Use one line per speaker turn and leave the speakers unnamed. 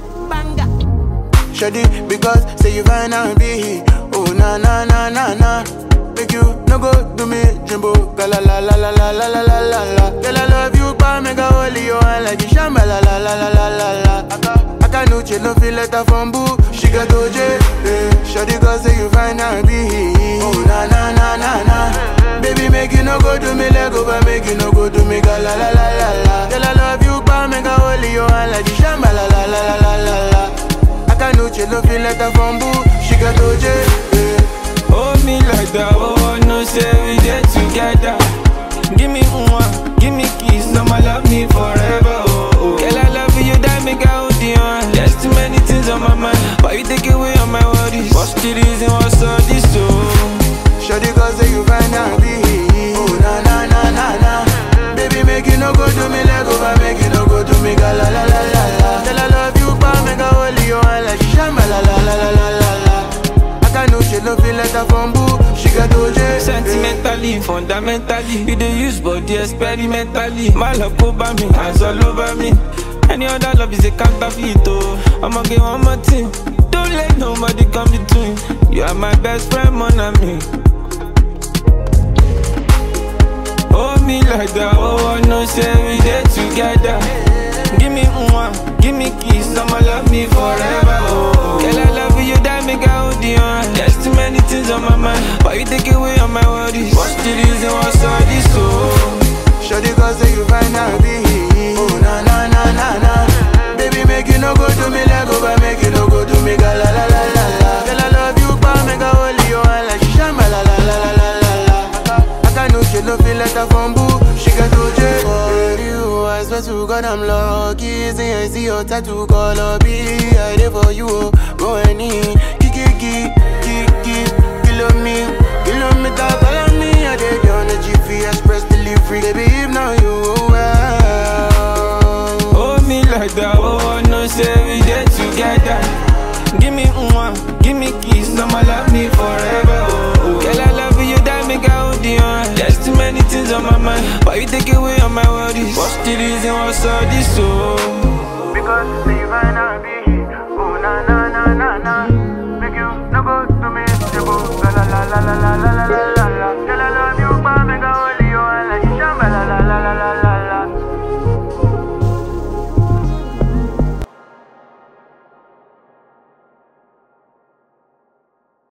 banga.
Shoddy, because say you find out be Oh na na na na na Make you no go do me jumbo Gala la la la la la la la la la Girl I love you pa mega holy you and like you shamba la la la la la la la Aka Aka no chill no feel letter from boo She got OJ eh. Shoddy cause say you find out be Oh na na na na na Baby make you no go do me leg over Make you no go do me gala la la la la Girl I love you pa mega holy you and like you shamba la la la la la la la Akanuche no feel letter from boo She got OJ eh.
Hold me like that, oh, oh, no say we get together. Give me one, give me kiss, I'ma love me forever, oh, oh. Girl, I love you, that make I hold you on. There's too many things on my mind, but you take away all my worries. What's the reason, what's all this, oh?
Shawty cause say you find out be Oh na na na na na Baby make you no go do me leg over Make you no go do me ga la la la la la Girl I love you pa make I hold you on like shamba la la la la la la la Akanuche no feel letter from boo She got OJ eh.
Sentimentally, fundamentally, you dey use body experimentally. My love go by me, hands all over me. Any other love is a counterfeit, oh. I'ma get one more thing. Don't let nobody come between. You are my best friend, mon ami. Hold me like that, oh, I know say we dey together. Give me one, give me kiss, I'ma love me forever, oh. Girl, I love you, that make I hold you on. There's too many things on my mind, but you take away all my worries. What's the reason, what's all this, oh?
Shawty cause say you find out be Oh na na na na na Baby make you no go do me leg over Make you no go do me ga la la la la la Girl I love you pa make I hold you on like shamba la la la la la la la Aka Aka no she no feel letter from boo She got OJ For you I swear to God I'm lucky See I see your tattoo color be I there for you oh Go any Kiki kiki kiki Kilo me Kilometer follow me I did on the GP Express delivery Baby if now you well
Hold me like that, oh, I know say we dey together. Give me one, give me kiss, I'ma love me forever, oh, oh. Girl, I love you, that make I hold you on. There's too many things on my mind, but you take away all my worries. What's the reason, what's all this, oh?
Because say you find out